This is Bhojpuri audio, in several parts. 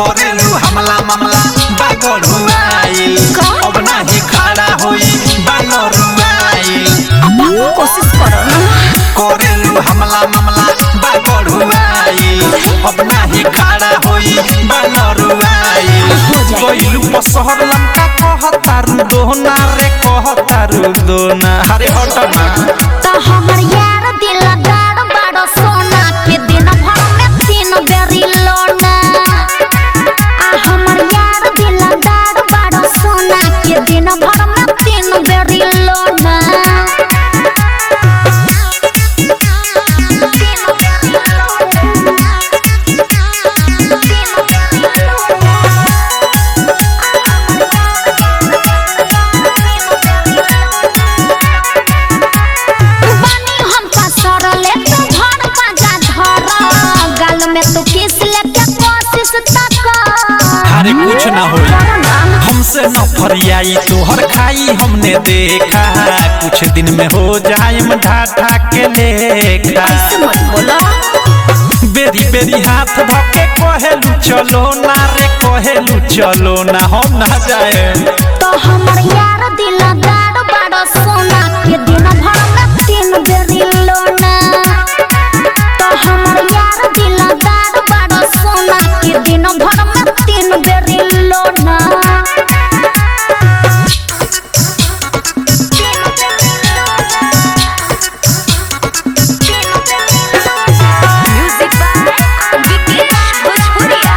करेलू हमला मामला बागड़ुआइल अब नाही खड़ा होई बानरुआइल कोशिश करो ना करेलू हमला मामला बागड़ुआइल अब नाही खड़ा होई बानरुआइल हो जाए। कोइलू पसहर लंका कहतारू दोना रे कहतारू दोना अरे हट ना तो हमर यार दिलदार बड़ो सोना के दिन भर में तीन बेरी लोना आ हमर यार दिलदार बड़ो सोना के दिन भर में तीन बेरी लोना बानी हम पसरले तो घर बाजा धर गाल में तो किस लेके कोशिश तक अरे कुछ ना होई हमसे न फरियाई तोहर खाई हमने देखा कुछ दिन में हो जाए ढाठा के लेखा मत बोलो बेरी बेरी हाथ धके कहेलू चलो ना रे कहेलू चलो ना हम ना जाए तो हमर यार दिलदार बड़ा सोना के दिन भर में तीन बेरी लोना तो हमर यार दिलदार बड़ा सोना के दिन भर में तीन बेरी लोना म्यूजिक बाय विकेश भोजपुरिया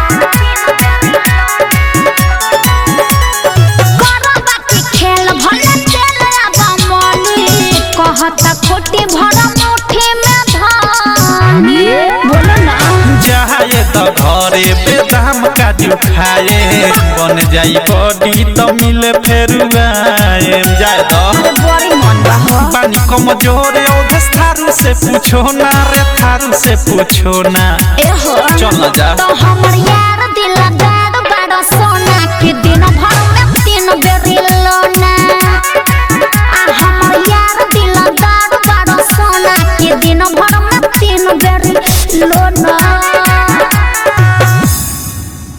करो बाकी खेल भले चल आबा मनी कहता खोटी भरा मुट्ठी में धानी बोलो ना जाए तो घरे पे दाम काजू खाए बन जाई बॉडी तो मिले फेरू आए जाए तो अरे बड़ी मन बा हो पानी कमजोर औधस थारू से पूछो ना रे थारू से पूछो ना ए हो चल ना जा तो हमर यार दिलदार बड़ा सोना के दिन भर में तीन बेरी लोना आ हमर यार दिलदार बड़ा सोना के दिन भर में तीन बेरी लोना